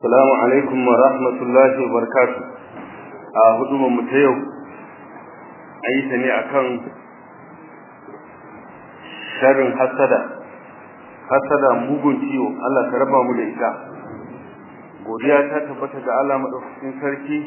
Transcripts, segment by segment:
Salamu alaikum wa rahmatullahi wa barakatu. A hudumar mu ta yau, an yi ta ne a kan sharin hasada. Hasada mugun ciwo, Allah ka raba mu da ita. Godiya ta tabbata ga Allah maɗaukakin sarki.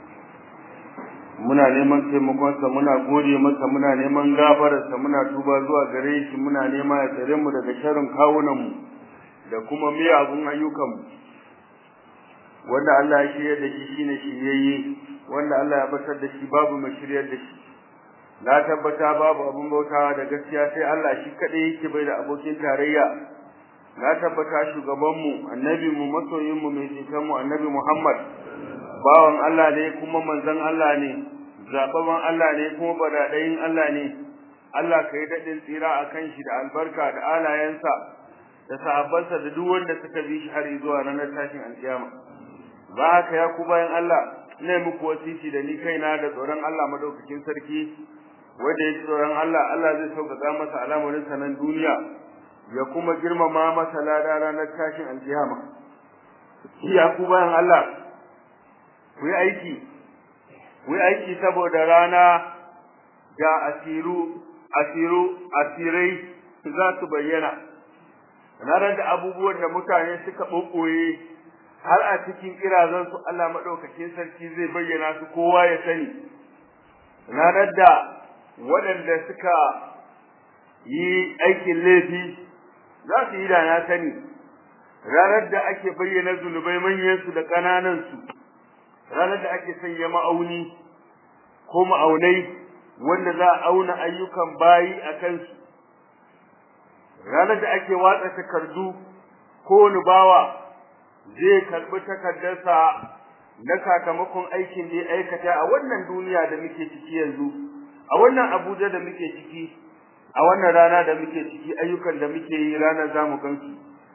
Muna neman taimakonsa, muna gode masa, muna neman gafararsa, muna tuba zuwa gare shi, muna nema ya tsare mu daga sharin kawunanmu da kuma miyagun ayyukanmu. wanda Allah ya shirya da shi shine shiryayye wanda Allah ya batar da shi babu mai shiryar da shi na tabbata babu abun bautawa da gaskiya sai Allah shi kadai yake bai da abokin tarayya na tabbata shugaban mu annabi mu masoyin mu mai jikan mu annabi Muhammad bawan Allah ne kuma manzon Allah ne zababan Allah ne kuma badadayin Allah ne Allah ka yi daɗin tsira a kan shi da albarka da alayensa da sahabbansa da duk wanda suka bi shi har zuwa ranar tashin alkiyama ba haka ya ku bayan Allah ne muku wasiti da ni kaina da tsoron Allah madaukakin sarki wanda ya tsoron Allah Allah zai sauƙaƙa masa al'amarin sa nan duniya ya kuma girmama masa lada ranar tashin alkiyama ya ku bayan Allah ku yi aiki ku yi aiki saboda rana da asiru asiru asirai za su bayyana ranar da abubuwan da mutane suka ɓoɓɓoye har a cikin kirazan su Allah madaukakin sarki zai bayyana su kowa ya sani ranar da waɗanda suka yi aikin laifi za su yi da na sani ranar da ake bayyana zunubai manyan su da ƙananan su ranar da ake sanya ma'auni ko ma'aunai wanda za a auna ayyukan bayi a kansu ranar da ake watsa takardu kowane bawa zai karbi takardarsa na sakamakon aikin da ya aikata a wannan duniya da muke ciki yanzu a wannan Abuja da muke ciki a wannan rana da muke ciki ayyukan da muke yi ranar zamu gansu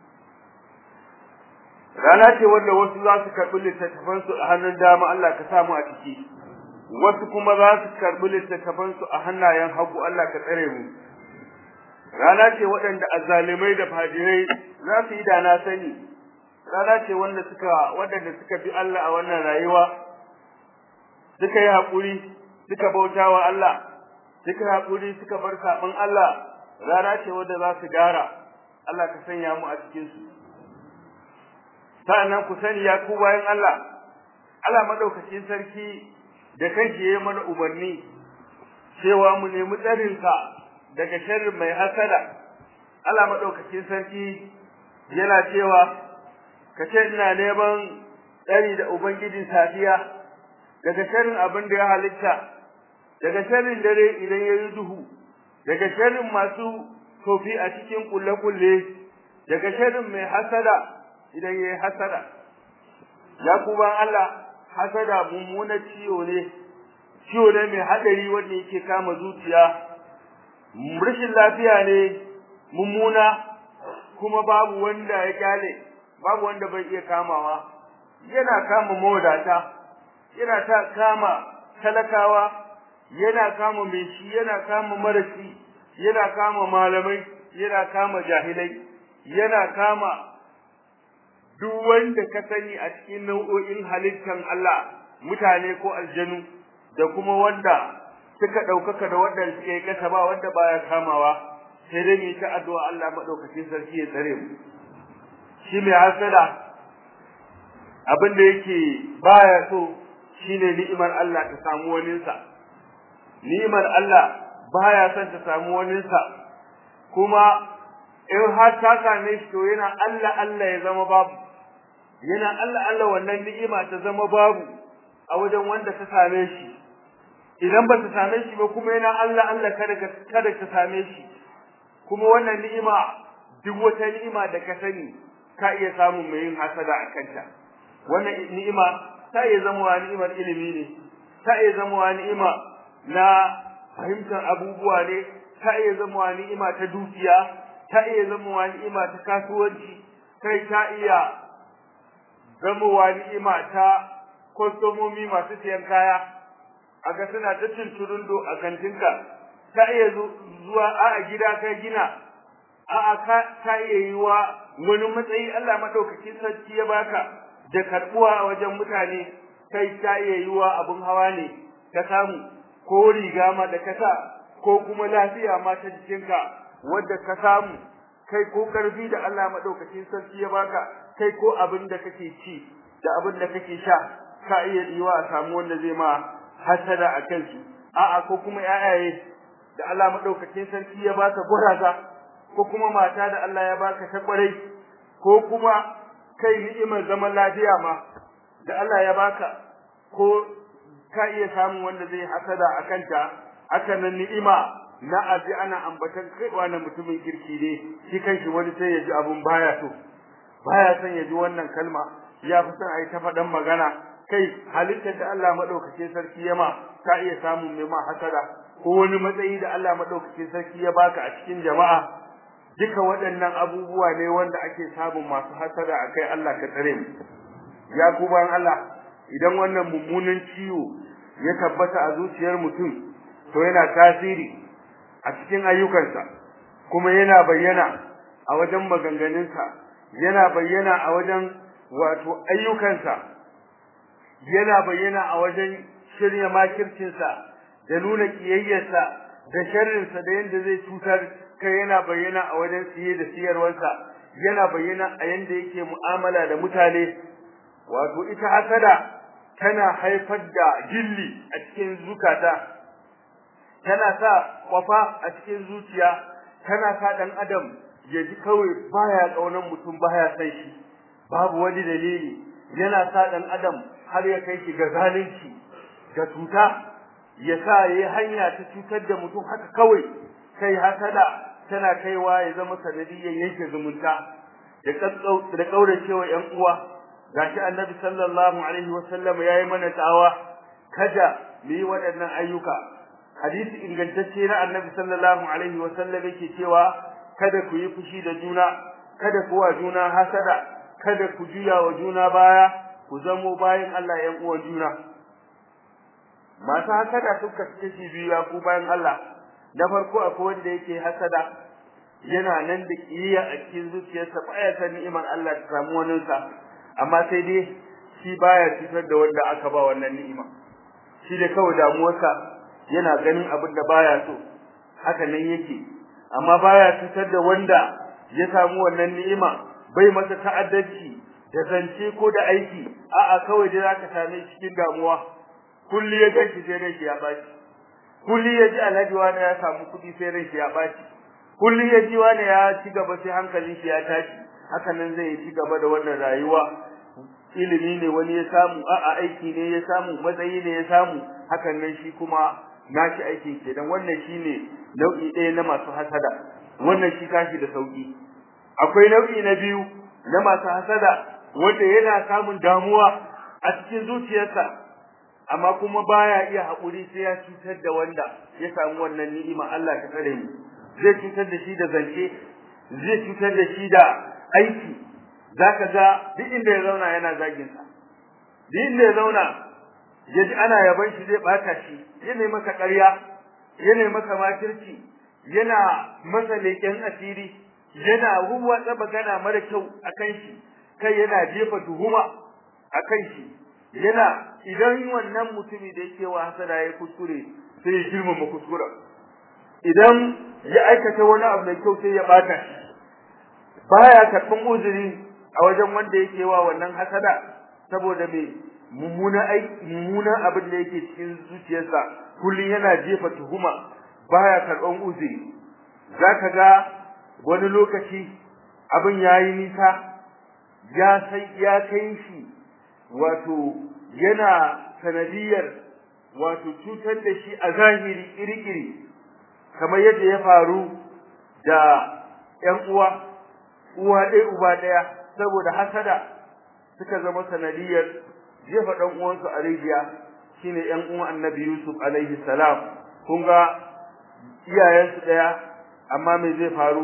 rana ce wanda wasu za su karbi littattafan su a hannun dama Allah ka samu a ciki wasu kuma za su karbi littattafan su a hannayen hagu Allah ka tsare mu rana ce waɗanda azzalimai da fajirai za su yi da na sani rana ce wanda suka waɗanda suka bi Allah a wannan rayuwa suka yi haƙuri suka bauta wa Allah suka yi haƙuri suka bar saɓin Allah rana ce wanda za su gara Allah ka sanya mu a cikin su sa'annan ku sani ya ku bayan Allah Allah madaukakin sarki da kanki yayi mana umarni cewa mu nemi tsarinsa daga sharrin mai hasada Allah madaukakin sarki yana cewa ka ce ina neman tsari da ubangijin safiya daga sharrin abin da ya halitta daga sharrin dare idan ya yi duhu daga sharrin masu tofi a cikin kulle-kulle daga sharrin mai hasada idan ya yi hasada ya kuma Allah hasada mummuna ciwo ne ciwo ne mai haɗari wanda yake kama zuciya rashin lafiya ne mummuna kuma babu wanda ya kyale babu wanda bai iya kamawa yana kama mawadata yana ta kama talakawa yana kama mai shi yana kama marasi yana kama malamai yana kama jahilai yana kama duk wanda ka sani a cikin nau'o'in halittan Allah mutane ko aljanu da kuma wanda suka ɗaukaka da wanda suka yi kasa ba wanda baya kamawa sai dai mu ta addu'a Allah madaukakin sarki ya tsare mu shi mai hasada abin da yake baya so shine ni'imar Allah ta samu waninsa ni'imar Allah baya son ta samu waninsa kuma in har ta same shi to yana Allah Allah ya zama babu yana Allah Allah wannan ni'ima ta zama babu a wajen wanda ta same shi idan ba ta same shi ba kuma yana Allah Allah kada kada ta same shi kuma wannan ni'ima duk wata ni'ima da ka sani ka iya samun mai yin hasada a kanta wannan ni'ima ta iya zama wa ni'imar ilimi ne ta iya zama wa ni'ima na fahimtar abubuwa ne ta iya zama wa ni'ima ta dukiya ta iya zama wa ni'ima ta kasuwanci kai ta iya zama wa ni'ima ta kwastomomi masu siyan kaya a ga suna ta tunturundo a kantinka ta iya zuwa a gida ka gina a'a ka ta iya yi wa wani matsayi Allah madaukakin sarki ya baka da karbuwa a wajen mutane kai ta iya yiwa abin hawa ne ka samu ko riga ma da ka sa ko kuma lafiya ma ta jikinka wadda ka samu kai ko karfi da Allah madaukakin sarki ya baka kai ko abin da kake ci da abin da kake sha ka iya yiwa a samu wanda zai ma hasada a kansu a'a ko kuma yayaye da Allah madaukakin sarki ya baka guraza ko kuma mata da Allah ya baka ta kwarai ko kuma kai ni'imar zaman lafiya ma da Allah ya baka ko ka iya samun wanda zai hasada a kanta haka nan ni'ima na aji ana ambatan kai wannan mutumin kirki ne shi kanshi wani sai ya ji abun baya so baya son ya ji wannan kalma ya fi son a yi ta faɗan magana kai halittar da Allah maɗaukacin sarki ya ma ka iya samun mai ma hasada ko wani matsayi da Allah maɗaukacin sarki ya baka a cikin jama'a duka waɗannan abubuwa ne wanda ake samun masu hasada a kai Allah ka tsare mu ya ku bayan Allah idan wannan mummunan ciwo ya tabbata a zuciyar mutum to yana tasiri a cikin ayyukansa kuma yana bayyana a wajen maganganunsa yana bayyana a wajen wato ayyukansa yana bayyana a wajen shirya makircinsa da nuna kiyayyarsa da sharrinsa da yadda zai cutar kai yana bayyana a wajen siye da siyarwarsa yana bayyana a yanda yake mu'amala da mutane wato ita hasada tana haifar da gilli a cikin zukata tana sa kwafa a cikin zuciya tana sa dan adam ya ji kawai baya kaunan mutum baya san shi babu wani dalili yana sa dan adam har ya kai shi ga zalunci ga cuta ya sa yayi hanya ta cutar da mutum haka kawai kai hasada tana kaiwa ya zama sanadiyyar yanke zumunta da da kauracewa yan uwa gashi annabi sallallahu alaihi wasallam yayi mana tsawa kada mu yi waɗannan ayyuka hadisi ingantacce na annabi sallallahu alaihi wasallam yake cewa kada ku yi fushi da juna kada ku wa juna hasada kada ku juya wa juna baya ku zamo bayan Allah yan uwan juna masu hasada suka kashi biyu ya ku bayan Allah na farko akwai wanda yake hasada yana nan da kiyaya a cikin zuciyarsa baya san ni'imar Allah ta samu wani sa amma sai dai shi baya cutar da wanda aka ba wannan ni'ima shi da kawai damuwarsa yana ganin abin da baya so haka nan yake amma baya cutar da wanda ya samu wannan ni'ima bai masa ta'addanci da zance ko da aiki a'a kawai dai zaka same shi cikin damuwa kulli ya ganki sai rai ya baci kulli ya ji alhaji wani ya samu kuɗi sai rai ya baci kulli ya ji wani ya ci gaba sai hankalin shi ya tashi haka nan zai ci gaba da wannan rayuwa ilimi ne wani ya samu a'a aiki ne ya samu matsayi ne ya samu hakan nan shi kuma nashi aikin kenan wannan shine nau'i ɗaya na masu hasada wannan shi tashi da sauki akwai nau'i na biyu na masu hasada wanda yana samun damuwa a cikin zuciyarsa amma kuma baya iya haƙuri sai ya cutar da wanda ya samu wannan ni'ima Allah ta kare mu zai cutar da shi da zance zai cutar da shi da aiki zaka ga duk inda ya zauna yana zagin sa duk inda ya zauna ya ji ana yaban shi zai bata shi yana maka ƙarya yana maka makirci yana masa leƙen asiri yana huwatsa magana mara kyau akan shi kai yana jefa tuhuma akan shi yana idan wannan mutumi da yake wa hasada ya kuskure sai ya girmama kuskuren idan ya aikata wani abu mai kyau sai ya bata shi baya karɓan uzuri a wajen wanda yake wa wannan hasada saboda me mummuna aiki mummuna abin da yake cikin zuciyarsa kullum yana jefa tuhuma baya karɓan uzuri zaka ga wani lokaci abin yayi nisa ya sai ya kai shi wato yana sanadiyar wato cutar da shi a zahiri iri-iri kamar yadda ya faru da ƴan uwa uwa ɗaya uba ɗaya saboda hasada suka zama sanadiyar jefa ɗan uwansu a rijiya shine ƴan uwan annabi Yusuf alaihi salam kun ga iyayensu ɗaya amma me zai faru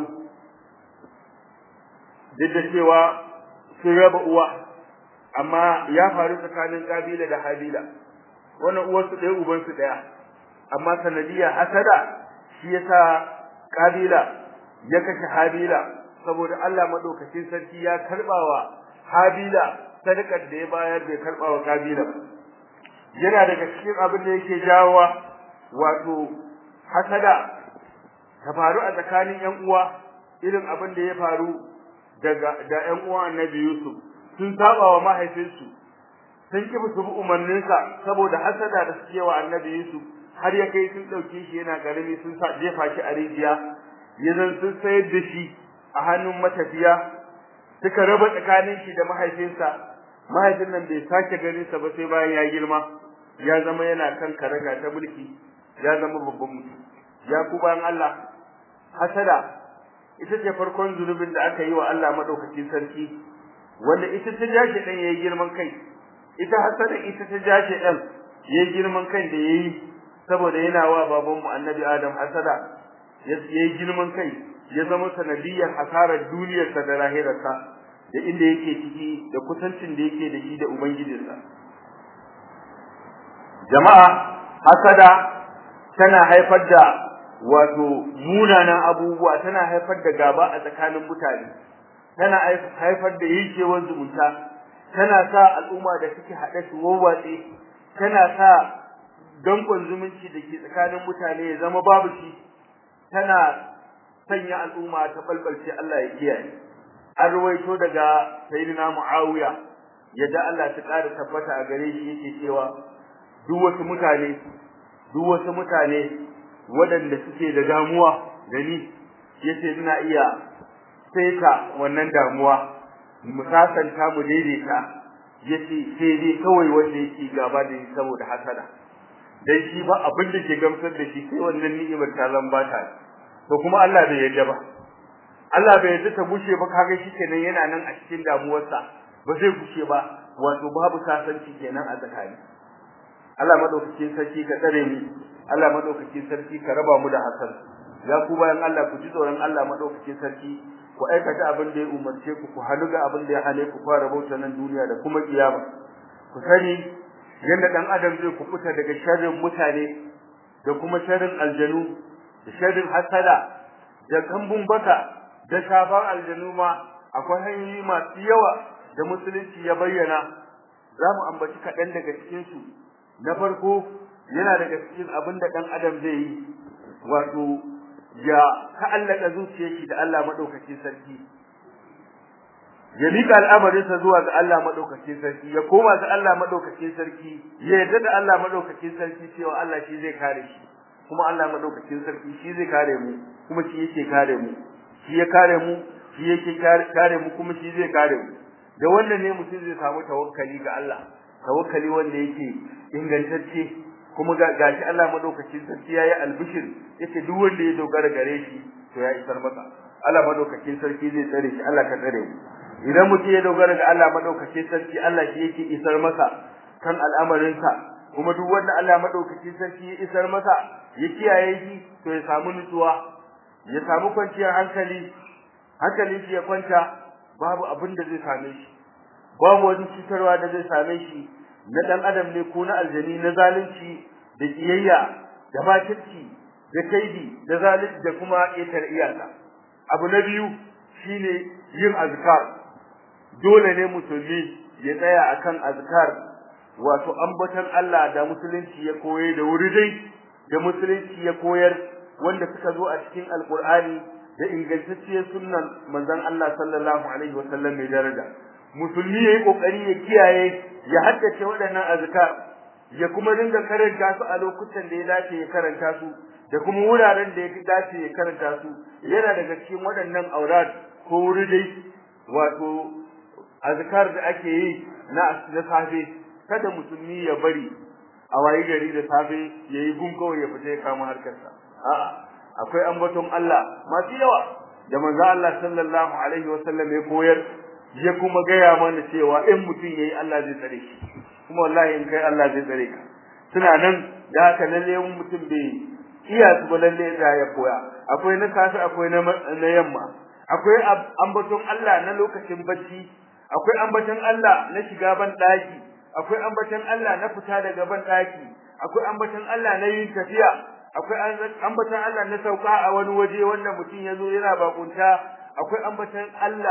duk da cewa sun raba uwa amma ya faru tsakanin kabila da habila wannan uwarsu ɗaya ubansu ɗaya amma sanadiyar hasada shi yasa kabila ya kashe habila saboda Allah madaukakin sarki ya karbawa habila sadakar da ya bayar bai karba wa kabila yana daga cikin abin da yake jawowa wato hasada ta faru a tsakanin ƴan uwa irin abin da ya faru daga da ƴan uwa Annabi Yusuf sun saba wa mahaifinsu sun ki su bi umarninsa saboda hasada da suke wa Annabi Yusuf har ya kai sun dauke shi yana karami sun sa jefa shi a rijiya yanzu sun sayar da shi a hannun matafiya suka raba tsakanin shi da mahaifinsa mahaifin nan bai sake ganin sa ba sai bayan ya girma ya zama yana kan karaga ta mulki ya zama babban mutum ya ku bayan Allah hasada ita ce farkon zunubin da aka yi wa Allah madaukakin sarki wanda ita ta jashi dan yayi girman kai ita hasada ita ta jashi dan yayi girman kai da yayi saboda yana wa baban mu annabi Adam hasada yayi girman kai ya zama sanadiyar hasarar duniyarsa da lahirarsa da inda yake ciki da kusancin da yake da shi da ubangijinsa jama'a hasada tana haifar da wato munanan abubuwa tana haifar da gaba a tsakanin mutane tana haifar da yankewar zumunta tana sa al'umma da suke haɗe su wawwatse tana sa dankon zumunci da ke tsakanin mutane ya zama babu shi tana sanya al'umma ta balbalce Allah ya kiyaye an ruwaito daga sayyidina Muawiya yadda Allah ta ƙara tabbata a gare shi yake cewa duk wasu mutane duk wasu mutane waɗanda suke da damuwa da ni yace ina iya saita wannan damuwa mu sasanta mu daidaita yace sai dai kawai wanda yake gaba da ni saboda hasada dan shi ba abin da ke gamsar da shi sai wannan ni'imar ta zan bata to kuma Allah bai yarda ba Allah bai yarda ta gushe ba kaga shi kenan yana nan a cikin damuwarsa ba zai gushe ba wato babu sasanci kenan a tsakani Allah madaukakin sarki ka tsare mu Allah madaukakin sarki ka raba mu da hasan ya ku bayan Allah ku ji tsoron Allah madaukakin sarki ku aikata abin da ya umarce ku ku halu ga abin da ya hane ku fara bauta nan duniya da kuma kiyama ku sani yanda dan adam zai kufuta daga sharrin mutane da kuma sharrin aljanu da sharrin hasada da kambun baka da shafan aljanu ma akwai hanyoyi masu yawa da musulunci ya bayyana za mu ambaci kaɗan daga cikinsu na farko yana daga cikin abin da ɗan adam zai yi wato ya ta'allaka zuciyar shi da Allah madaukakin sarki ya mika al'amarinsa zuwa ga Allah madaukakin sarki ya koma ga Allah madaukakin sarki ya yarda da Allah madaukakin sarki cewa Allah shi zai kare shi kuma Allah madaukakin sarki shi zai kare mu kuma shi yake kare mu shi ya kare mu shi yake kare mu kuma shi zai kare mu da wannan ne mutum zai samu tawakkali ga Allah tawakkali wanda yake ingantacce kuma gashi Allah madaukakin sarki yayi albishir yace duk wanda ya dogara gare shi to ya isar masa Allah madaukakin sarki zai tsare shi Allah ka tsare mu idan mutum ya dogara ga Allah madaukakin sarki Allah shi yake isar masa kan al'amarinsa kuma duk wanda Allah madaukakin sarki ya isar masa ya kiyaye shi to ya samu nutsuwa ya samu kwanciyar hankali hankalin shi ya kwanta babu abin da zai same shi babu wani cutarwa da zai same shi na dan adam ne ko na aljani na zalunci da kiyayya da makirci da kaidi da zalunci da kuma ƙetar iyaka abu na biyu shine yin azkar dole ne musulmi ya tsaya akan azkar wato ambaton Allah da musulunci ya koyar da wuri dai da musulunci ya koyar wanda suka zo a cikin alkur'ani da ingantacciyar sunnan manzon Allah sallallahu alaihi wasallam mai daraja musulmi yayi kokari ya kiyaye ya haddace waɗannan azkar ya kuma dinga karanta su a lokutan da ya dace ya karanta su da kuma wuraren da ya dace ya karanta su yana daga cikin waɗannan aurat ko wuridai wato azkar da ake yi na na safe kada musulmi ya bari a wayi gari da safe yayi gungo ya fita ya kama harkarsa a'a akwai ambaton Allah masu yawa da manzo Allah sallallahu alaihi wasallam ya koyar ya kuma gaya mana cewa in mutum yayi Allah zai tsare shi kuma wallahi in kai Allah zai tsare ka suna nan da haka lalle mutum bai iya su ba lalle da ya koya akwai na safe akwai na na yamma akwai ambaton Allah na lokacin bacci akwai ambaton Allah na shiga ban daki akwai ambaton Allah na fita daga ban daki akwai ambaton Allah na yin tafiya akwai ambaton Allah na sauka a wani waje wanda mutum ya zo yana bakunta akwai ambaton Allah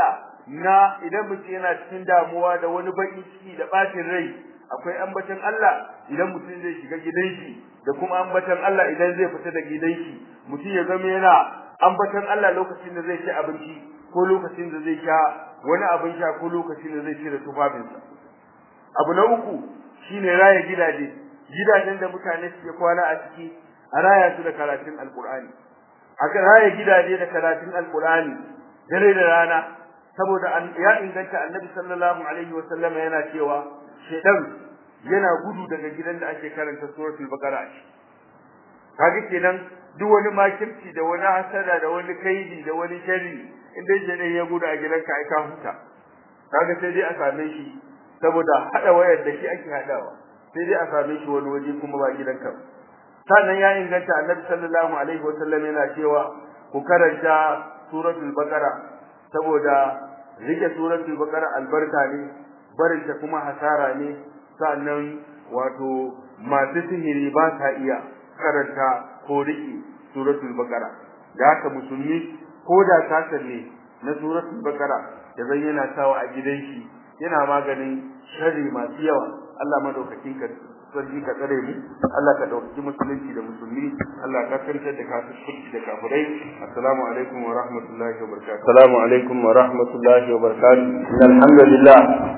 na idan mutum yana cikin damuwa da wani baki ciki da bacin rai akwai ambatan Allah idan mutum zai shiga gidan shi da kuma ambatan Allah idan zai fita da gidan shi mutum ya zama yana ambatan Allah lokacin da zai ci abinci ko lokacin da zai sha wani abin sha ko lokacin da zai cire tufafinsa abu na uku shine raya gidaje gidajen da mutane suke kwana a ciki a raya su da karatun alkur'ani a raya gidaje da karatun alkur'ani dare da rana saboda ya inganta annabi sallallahu alaihi wasallam yana cewa shedan yana gudu daga gidan da ake karanta suratul baqara kaga kenan duk wani makirci da wani hasada da wani kaidi da wani sharri inda shedan ya gudu a gidanka ai ka huta kaga sai dai a same shi saboda hada wayar da shi ake hadawa sai dai a same shi wani waje kuma ba gidanka sannan ya inganta annabi sallallahu alaihi wasallam yana cewa ku karanta suratul baqara saboda rike suratul baqara albarka ne barin ta kuma hasara ne sannan wato masu sihiri ba sa iya karanta ko rike suratul baqara da haka musulmi ko da kasar ne na suratul baqara da zan yana sawa a gidan shi yana maganin sharri masu yawa Allah madaukakin ka sarki ka tsare mu Allah ka dauki musulunci da musulmi Allah ka kantar da kafirci da kafirai assalamu alaikum wa rahmatullahi wa barakatuh assalamu alaikum wa rahmatullahi wa barakatuh alhamdulillah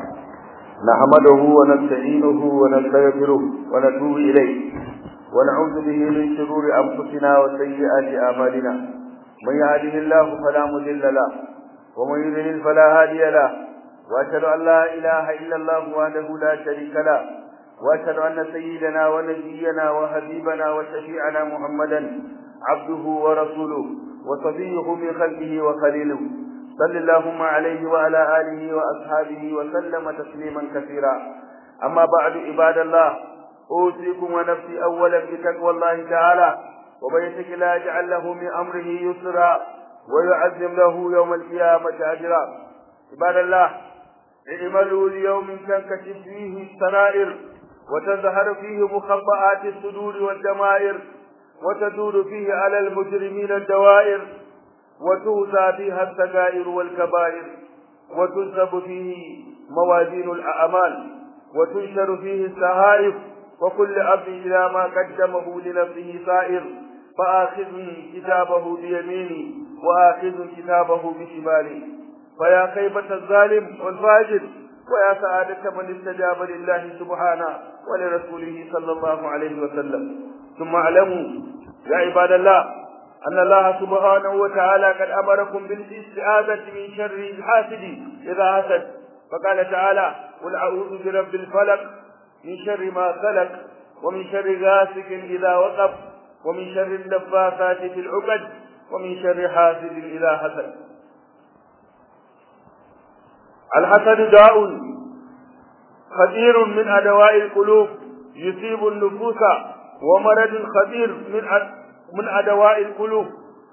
نحمده ونستعينه ونستغفره ونتوب إليه ونعوذ به من شرور أنفسنا وسيئات أعمالنا من يهده الله فلا مضل له ومن يضلل فلا هادي له وأشهد أن لا إله إلا الله وحده لا شريك له واشهد ان سيدنا ونبينا وحبيبنا وشفيعنا محمدا عبده ورسوله وصفيه من خلقه وخليله صل اللهم عليه وعلى اله واصحابه وسلم تسليما كثيرا اما بعد عباد الله اوصيكم ونفسي اولا بتقوى الله تعالى ومن يتق الله يجعل له من امره يسرا ويعزم له يوم القيامه اجرا عباد الله اعملوا ليوم تنكشف فيه السرائر وتظهر فيه مخبآت الصدور والدمائر وتدور فيه على المجرمين الدوائر وتوزى فيها السجائر والكبائر وتنسب فيه موازين الأعمال وتنشر فيه السهائف وكل عبد إلى ما قدمه لنفسه سائر فآخذ كتابه بيمينه وآخذ كتابه بشماله فيا خيبة الظالم والفاجر ويا سعادة من استجاب لله سبحانه ولرسوله صلى الله عليه وسلم ثم اعلموا يا عباد الله أن الله سبحانه وتعالى قد أمركم بالاستعاذة من شر الحاسد إذا حسد فقال تعالى قل أعوذ برب الفلق من شر ما خلق ومن شر غاسق إذا وقب ومن شر النفاثات في العقد ومن شر حاسد إذا حسد الحسد داء خطير من أدواء القلوب يصيب النفوس ومرض خطير من من أدواء القلوب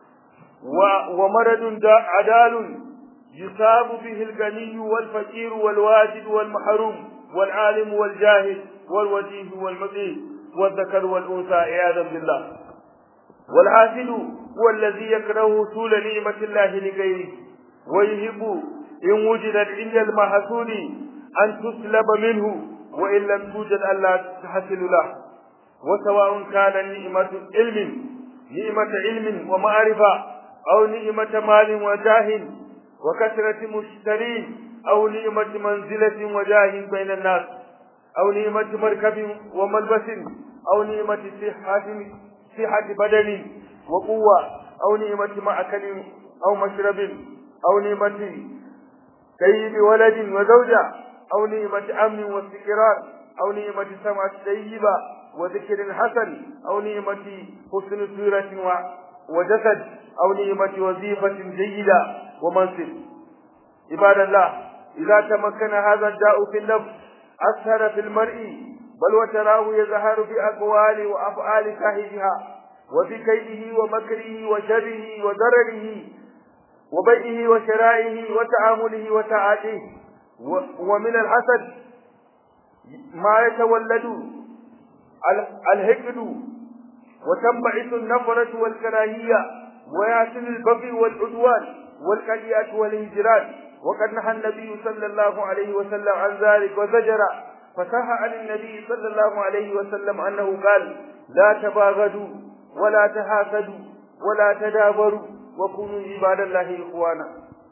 ومرض عدال يصاب به الغني والفقير والواجد والمحروم والعالم والجاهل والوجيه والمقيم والذكر والأنثى عياذا بالله والحاسد هو الذي يكره طول نعمة الله لغيره ويهب إن وجدت عند المحسود أن تسلب منه وإن لم توجد ألا تحصل له وسواء كان نعمة علم نعمة علم ومعرفة أو نعمة مال وجاه وكثرة مشترين أو نعمة منزلة وجاه بين الناس أو نعمة مركب وملبس أو نعمة صحة صحة بدن وقوة أو نعمة مأكل أو مشرب أو نعمة سيد ولد وزوجة أو نعمة أمن واستقرار أو نعمة سمع طيبة وذكر حسن أو نعمة حسن سورة وجسد أو نعمة وظيفة جيدة ومنصب عباد الله إذا تمكن هذا الداء في النفس أسهر في المرء بل وتراه يظهر في أقوال وأفعال صاحبها وفي كيده ومكره وشره وضرره وبيعه وشرائه وتعامله وتعاطيه ومن الحسد ما يتولد الهجد وتنبعث النفرة والكراهية ويحصل البغي والعدوان والقليات والهجران وقد نهى النبي صلى الله عليه وسلم عن ذلك وزجر فصح عن النبي صلى الله عليه وسلم أنه قال لا تباغضوا ولا تحاسدوا ولا تدابروا وكونوا عباد الله إخوانا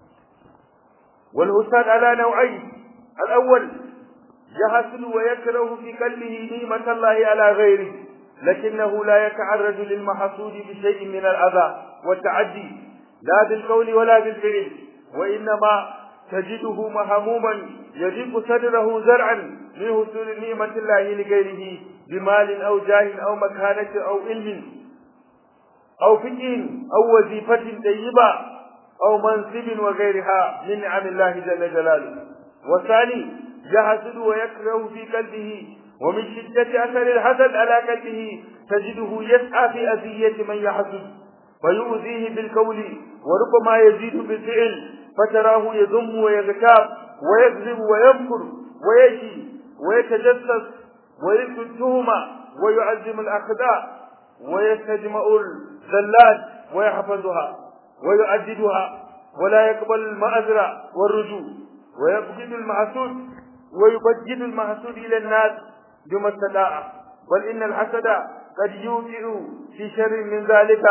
والحساد على نوعين الأول يحسد ويكره في قلبه نعمة الله على غيره لكنه لا يتعرض للمحسود بشيء من الأذى والتعدي لا بالقول ولا بالفعل وإنما تجده مهموما يضيق صدره زرعا من حصول نعمة الله لغيره بمال أو جاه أو مكانة أو علم أو فقه أو وظيفة طيبة أو منصب وغيرها من نعم الله جل جلاله والثاني يحسد ويكره في قلبه ومن شدة أثر الحسد على قلبه تجده يسعى في أذية من يحسد فيؤذيه بالقول وربما يزيد بالفعل فتراه يذم ويغتاب ويكذب ويمكر ويشي ويتجسس ويلقي التهمة ويعزم الأخداع ويستجمع الزلات ويحفظها ويعددها ولا يقبل المأزرة والرجوع ويبجد المحسود ويبجد المحسود إلى الناس بما استطاع بل إن الحسد قد يوقع في شر من ذلك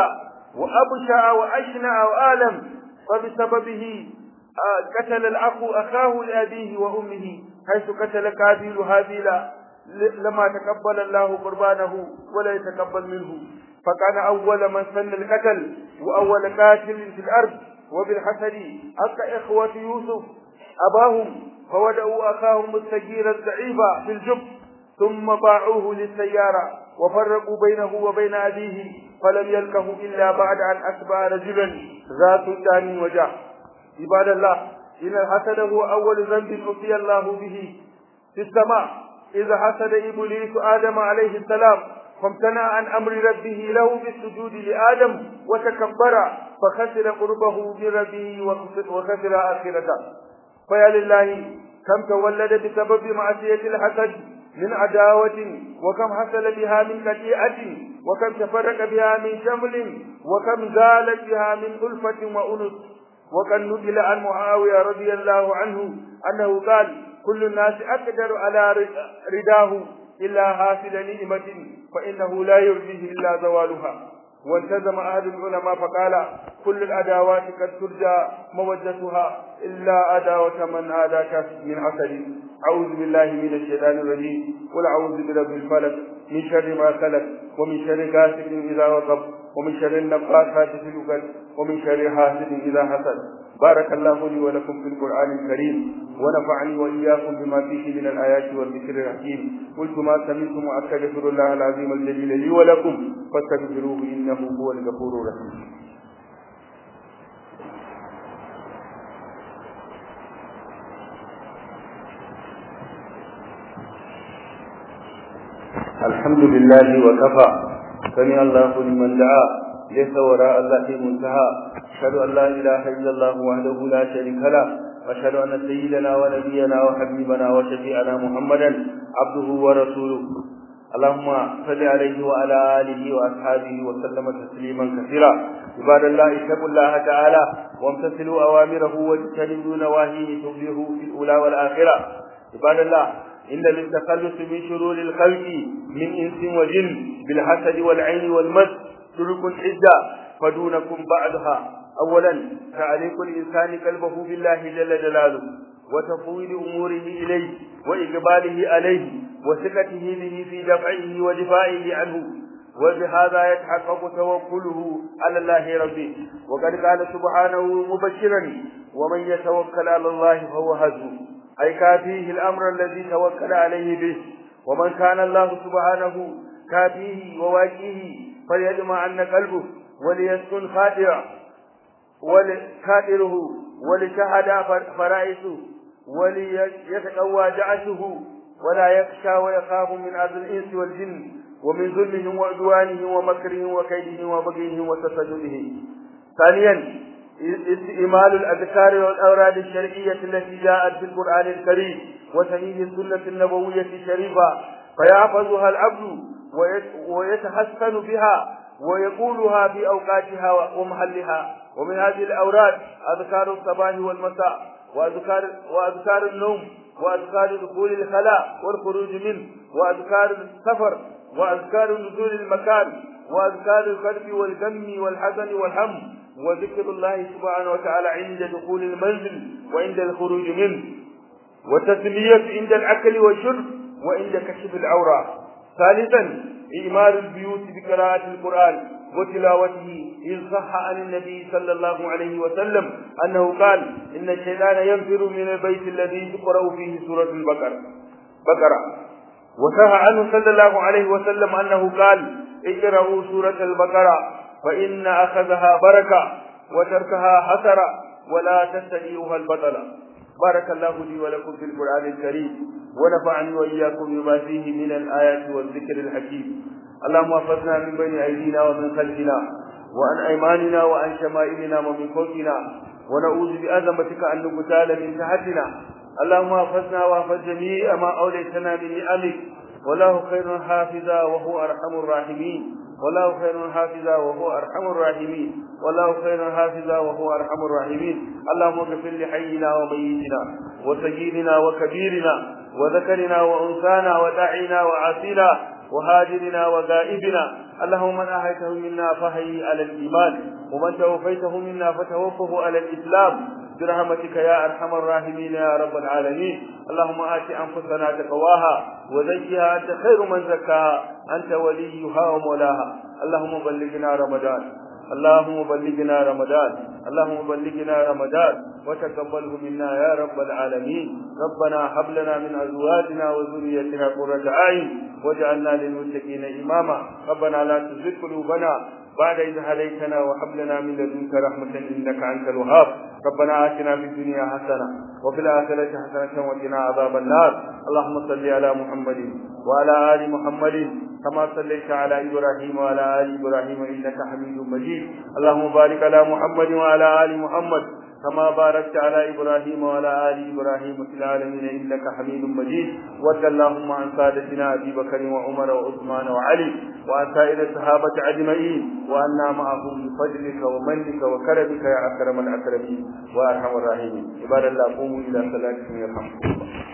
وأبشع وأشنع وآلم فبسببه قتل الأخ أخاه لأبيه وأمه حيث قتل كابيل هابيل لما تقبل الله قربانه ولا يتقبل منه فكان أول من سن القتل وأول قاتل في الأرض وبالحسد حق إخوة يوسف أباهم فودعوا أخاهم الصغير الضعيف في الجب ثم باعوه للسيارة وفرقوا بينه وبين أبيه فلم يلقه إلا بعد أن أتبع رجلا ذات دان وجاه عباد الله إن الحسد هو أول ذنب أتي الله به في السماء إذا حسد إبليس آدم عليه السلام فامتنع عن أمر ربه له بالسجود لآدم وتكبر فخسر قربه من ربه وخسر آخرته فيا لله كم تولد بسبب معصية الحسد من عداوة وكم حصل بها من قطيعة وكم تفرق بها من شمل وكم زالت بها من ألفة وأنس وقد نقل عن معاوية رضي الله عنه أنه قال كل الناس أقدر على رداه إلا حاصل نعمة فإنه لا يرضيه إلا زوالها والتزم أهل العلماء فقال كل الأداوات قد ترجى مودتها إلا أداوة من عاداك من حسد أعوذ بالله من الشيطان الرجيم قل أعوذ برب الفلق من شر ما خلق ومن شر غاسق إذا وقب ومن شر النفاثات في العقد ومن شر حاسد إذا حسد بارك الله لي ولكم في القرآن الكريم ونفعني وإياكم بما فيه من الآيات والذكر الحكيم قلت ما سمعتم وأستغفر الله العظيم الجليل لي ولكم فاستغفروه إنه هو الغفور الرحيم الحمد لله وكفى سمع الله لمن دعا ليس وراء الله منتهى أشهد أن لا إله إلا الله وحده لا شريك له وأشهد أن سيدنا ونبينا وحبيبنا وشفيعنا محمدا عبده ورسوله اللهم صل عليه وعلى آله وأصحابه وسلم تسليما كثيرا عباد الله اتقوا الله تعالى وامتثلوا أوامره واجتنبوا نواهيه تفلحوا في الأولى والآخرة عباد الله إن للتخلص من شرور الخلق من إنس وجن بالحسد والعين والمس طرق عدة فدونكم بعدها أولا تعليق الإنسان قلبه بالله جل جلاله وتفويض أموره إليه وإقباله عليه وثقته به في دفعه ودفاعه عنه وبهذا يتحقق توكله على الله ربه وقد قال سبحانه مبشرا ومن يتوكل على الله فهو حسبه أي كافيه الأمر الذي توكل عليه به ومن كان الله سبحانه كافيه وواجيه فليدمع عن قلبه وليسكن خادرا ولخادره ولشهد فرائسه وليتقوى جعشه ولا يخشى ويخاف من أذى الإنس والجن ومن ظلمهم وعدوانهم ومكرهم وكيدهم وبغيهم وتسجدهم ثانيا استئمال الأذكار والأوراد الشرعية التي جاءت في القرآن الكريم وصحيح السنة النبوية الشريفة فيحفظها العبد ويتحسن بها ويقولها في أوقاتها ومحلها ومن هذه الأوراد أذكار الصباح والمساء وأذكار وأذكار النوم وأذكار دخول الخلاء والخروج منه وأذكار السفر وأذكار نزول المكان وأذكار الكرب والغم والحزن والهم وذكر الله سبحانه وتعالى عند دخول المنزل وعند الخروج منه وتسمية عند الأكل والشرب وعند كشف العورة ثالثا إعمار البيوت بقراءة القرآن وتلاوته إن صح عن النبي صلى الله عليه وسلم أنه قال إن الشيطان ينفر من البيت الذي تقرأ فيه سورة البقرة بقرة وصح عنه صلى الله عليه وسلم أنه قال اقرأوا سورة البقرة فإن أخذها بركة وتركها حسرة ولا تستديوها البطلة بارك الله لي ولكم في القرآن الكريم ونفعني وإياكم بما فيه من الآيات والذكر الحكيم اللهم احفظنا من بين أيدينا ومن خلفنا وعن أيماننا وعن شمائلنا ومن فوقنا ونعوذ بأزمتك أن نقتال من تحتنا اللهم احفظنا واحفظ جميع ما أوليتنا من نعمك والله خير حافظا وهو أرحم الراحمين والله خير حافظا وهو أرحم الراحمين والله خير حافظا وهو أرحم الراحمين اللهم اغفر لحينا وميتنا وسيدنا وكبيرنا وذكرنا وأنثانا وداعينا وعاصينا وهاجرنا وغائبنا اللهم من أحيته منا فهي على الإيمان ومن توفيته منا فتوفه على الإسلام برحمتك يا أرحم الراحمين يا رب العالمين اللهم آت أنفسنا تقواها وزكها أنت خير من زكاها أنت وليها ومولاها اللهم بلغنا رمضان اللهم بلغنا رمضان اللهم بلغنا رمضان وتقبله منا يا رب العالمين ربنا هب لنا من ازواجنا وذريتنا قرة اعين واجعلنا للمتقين اماما ربنا لا تزغ قلوبنا بعد إذ هديتنا وهب لنا من لدنك رحمة إنك أنت الوهاب ربنا آتنا في الدنيا حسنة وفي الآخرة حسنة وقنا عذاب النار اللهم صل على محمد وعلى آل محمد كما صليت على إبراهيم وعلى آل إبراهيم إنك حميد مجيد اللهم بارك على محمد وعلى آل محمد كما باركت على إبراهيم وعلى آل إبراهيم في العالمين إنك حميد مجيد وارض اللهم عن سادتنا أبي بكر وعمر وعثمان وعلي وعن سائر الصحابة أجمعين وأنا معهم بفضلك ومنك وكرمك يا أكرم الأكرمين وأرحم الراحمين عباد الله قوموا إلى صلاتكم يرحمكم الله